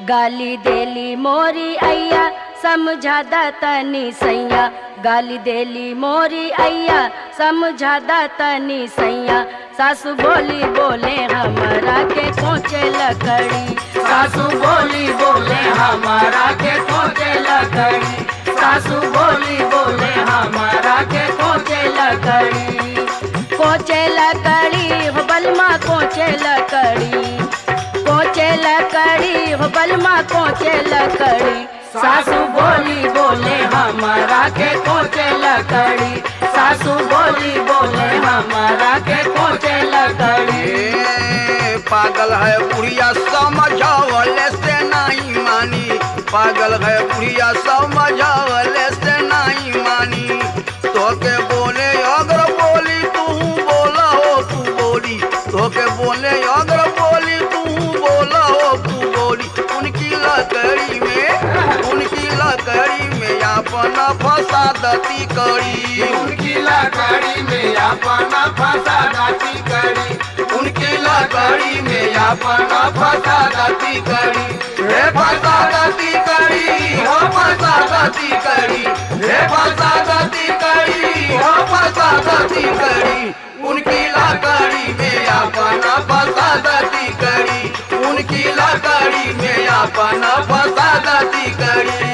गाली देली मोरी अय्या समझादा तनी सैया गाली देली मोरी अय्या समझादा तनी सैया सासू बोली बोले हमरा के कोचे लकड़ी सासू बोली बोले हमारा के कोचे लकड़ी सासू बोली बोले हमारा के कोचे लकड़ी कोचे लकड़ी हो बलमा कोचे लकड़ी कोचे लकड़ी हो बलमा कोचे लकड़ी सासू बोली बोले हमारा के कोचे लकड़ी सासू बोली बोले हमारा के कोचे लकड़ी ए, पागल है बुढ़िया समझावले से नहीं मानी पागल है बुढ़िया समझावले से नहीं मानी तोके बोले अगर बोली तू बोला हो तू बोली तोके बोले अगर बोली तू बोला हो तू बोली उनकी लकड़ी में उनकी लकड़ी में अपना फंसा दती करी उनकी लकड़ी में अपना फंसा दाती करी उनकी लकड़ी में अपना फंसा दती करी हे फंसा दती करी हो फंसा दती करी हे फंसा दती करी हो फंसा दती करी उनकी लकड़ी में अपना फंसा दती करी उनकी लकड़ी में अपना फंसा दती करी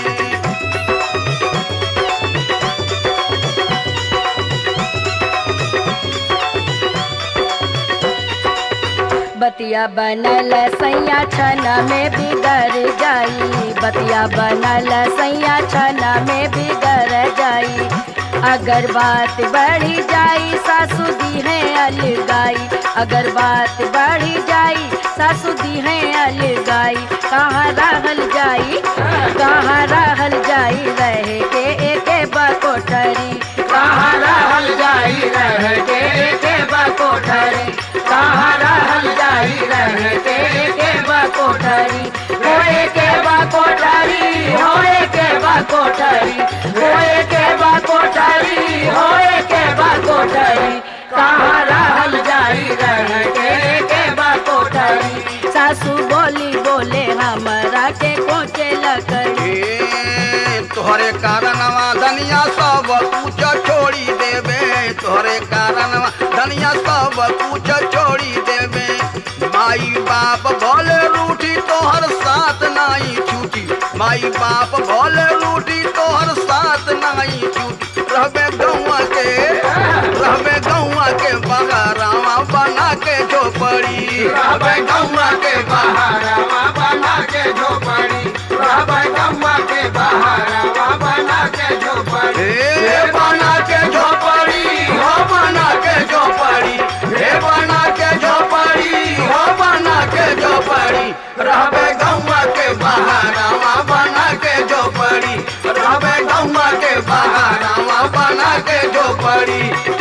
बतिया बनल सैया छना में बिगड़ जाई बतिया बनल सैया छना में बिगड़ जाई अगर बात बढ़ी जाई सासू दी है अलगाई अगर बात बढ़ी जाई सासू दी है अलगाई कहाँ रहल जाई कहाँ रहल जाई रहे के एक बकोठरी कहाँ रहल जाई रह के के बकोठरी कहाँ रहल जाई रह के के बकोठरी होए के बकोठरी होए के बकोठरी होए के बकोठरी होए के बकोठरी कहाँ रहल जाई रह के के बकोठरी सासू बोली बोले हमरा के कोचे लकड़ी ए, तोहरे कारणवा धनिया सब कुछ छोड़ी देवे तोहरे कारणवा धनिया सब कुछ छोड़ी देवे माई बाप भले रूठी तोहर साथ नहीं छूटी माई बाप भले रूठी तोहर साथ नहीं छूटी रहबे गौआ के रहबे गौआ के बगारावा बना के झोपड़ी रहबै गौआ के बहारवा बना के झोपड़ी रहबै गौआ के बहारवा बना के झोपड़ी हे बना के झोपड़ी हो बना के झोपड़ी हे बना के झोपड़ी हो बना के झोपड़ी रहबे गौवा के बहारावा बना के झोपड़ी रहबे गौवा के बहारावा बना के झोपड़ी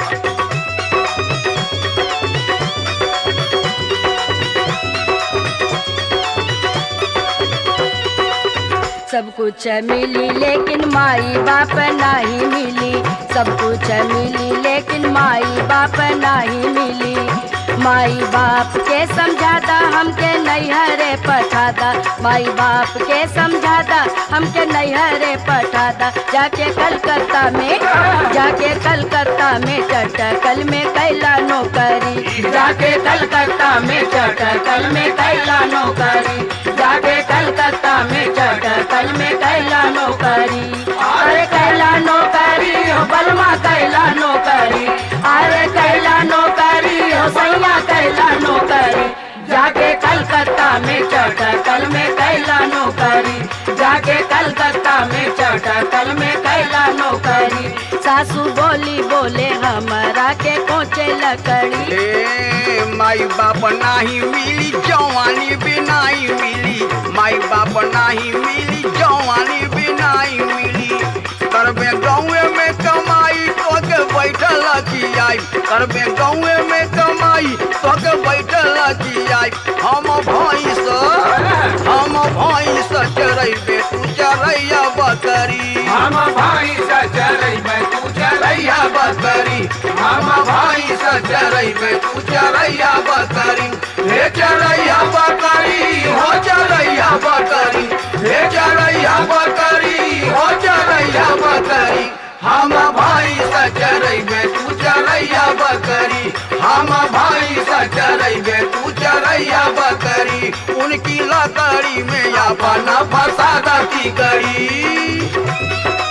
सब कुछ मिली लेकिन माई बाप नहीं मिली सब कुछ मिली लेकिन माई बाप नहीं मिली माई बाप के समझाता हमके नैहरे पठाता माई बाप के समझाता हमके नैहरे पठाता जाके कलकत्ता में जाके कलकत्ता में चटकल में कैला नौकरी जाके कलकत्ता में चटकल में कैला नौकरी जाके कलकत्ता में चटकल में कैला नौकरी अरे कैला नौकरी हो बलमा कैला नौकरी अरे कैला नौकरी हो सैया कैला नौकरी जाके कलकत्ता में चटकल में कैला नौकरी जाके कलकत्ता में चटकल में कैला नौकरी सासू बोली बोले हमरा के कोचे लकड़ी ए माई बाप नाही मिली जवानी भी नाही मिली माई बाप नाही मिली जवानी भी नाही मिली करबे गाँवे में कमाई तो के बैठल की आई करबे गाँवे में कमाई तो के बैठल की आई हम भैंस हम भैंस चरैबे तू चरैया बकरी हम भाई सचरैबै तू चरैया बकरी हम भाई से चरैबे तू चरैया बकरी हे चरैया बकरी हो चरैया बकरी हम भाई सा चरैबे तू चरैया बकरी हम भाई सा चरैबे तू चरैया बकरी उनकी लकड़ी में अपना फसादा की करी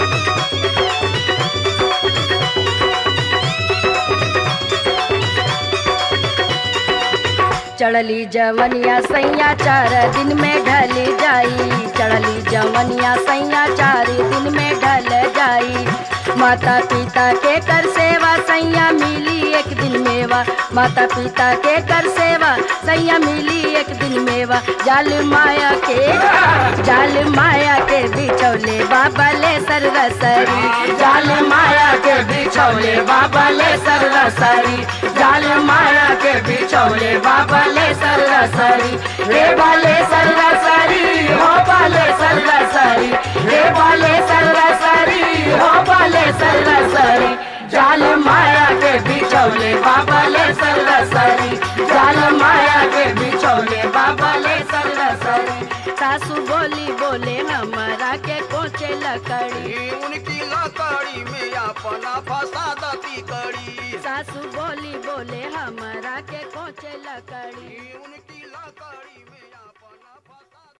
चढ़ली जवनिया सैया चार दिन में ढल जाई चढ़ली जवनिया सैया चार दिन में ढल जाई माता पिता के कर सेवा सैया मिली एक दिन मेवा माता पिता के कर सेवा सैया मिली एक दिन मेवा जाल माया के जाल माया के बिछौले बाबा ले सरसरी जाल माया के बिछौले बाबा ले सरसरी जाल माया के बिछौले बाबा ले सरसरी रे बाले सरसरी हो बाले सरसरी रे बाले सरसरी हो बाले सरसरी जाल माया के बिछौले बाबा ले सरसरी जाल माया के बिछौले बाबा ले सरसरी सासू बोली बोले हमारा के कोचे लकड़ी ई उनकी लकड़ी में अपना फसादा की करी सासू बोली बोले हमारा के कोचे लकड़ी ई उन